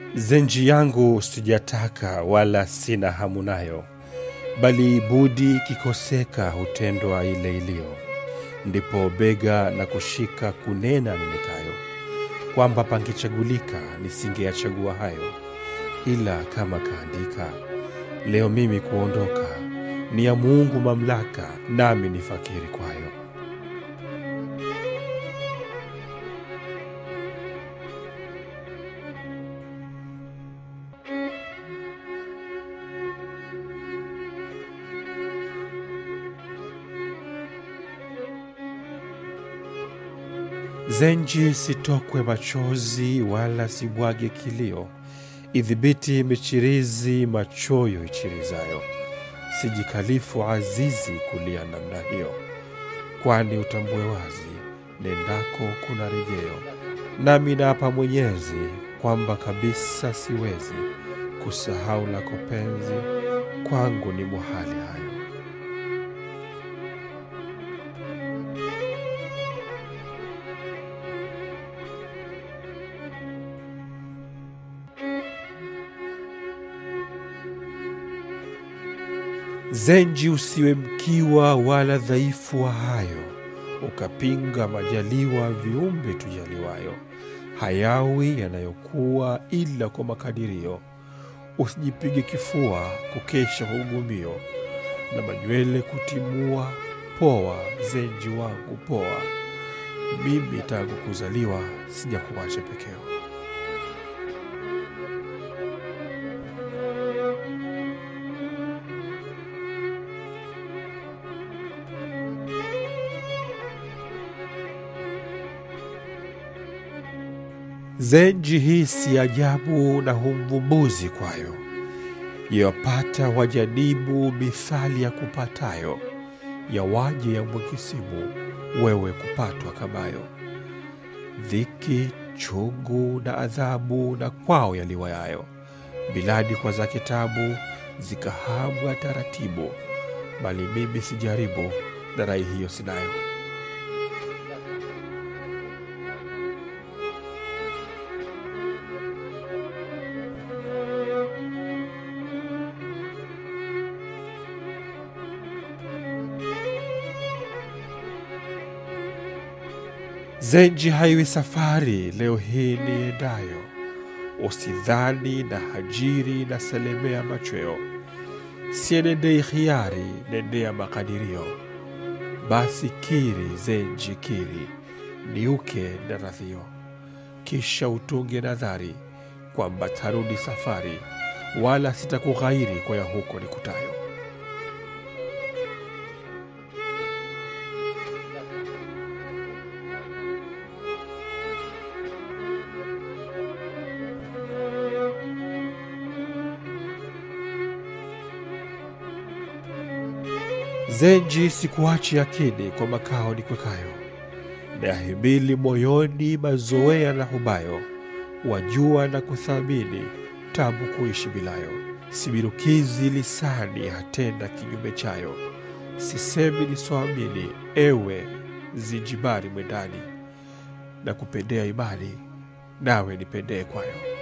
zenji yangu sijataka wala sina hamu nayo, bali budi kikoseka hutendwa ile iliyo. Ndipo bega na kushika kunena nenekayo, kwamba pangechagulika nisingeyachagua hayo, ila kama kaandika, leo mimi kuondoka ni ya Mungu mamlaka, nami ni fakiri kwayo. Zenji sitokwe machozi wala sibwage kilio, idhibiti michirizi machoyo ichirizayo. Sijikalifu azizi kulia namna hiyo, kwani utambue wazi nendako kuna rejeo. Nami naapa Mwenyezi kwamba kabisa siwezi kusahau lako penzi, kwangu ni muhali hayo. Zenji, usiwe mkiwa wala dhaifu wa hayo, ukapinga majaliwa viumbe tujaliwayo. Hayawi yanayokuwa ila kwa makadirio. Usijipige kifua kukesha kwa ugumio, na manywele kutimua. Poa Zenji wangu poa, mimi tangu kuzaliwa sijakuacha pekeo. Zenji hii si ajabu na humvumbuzi kwayo, yawapata wajanibu mithali ya kupatayo, ya waje ya mwekisimu wewe kupatwa kamayo. Dhiki, chungu na adhabu na kwao yaliwayayo, biladi kwa zake tabu zikahabwa taratibu, bali mimi sijaribu na rai hiyo sinayo. Zenji haiwi safari leo hii niendayo, usidhani na hajiri na selemea machweo. Sienendei khiari, nendea makadirio. Basi kiri Zenji kiri, niuke na radhio, kisha utunge nadhari kwamba tarudi safari, wala sitakughairi kwa ya huko nikutayo. Zenji sikuachi akini kwa makao nikwekayo, nayahimili moyoni mazoea na hubayo, wajua na kuthamini tabu kuishi bilayo. Sibirukizi lisani hatenda kinyume chayo, sisemi nisoamini, ewe Zinjibari mwendani, na kupendea imani nawe nipendee kwayo.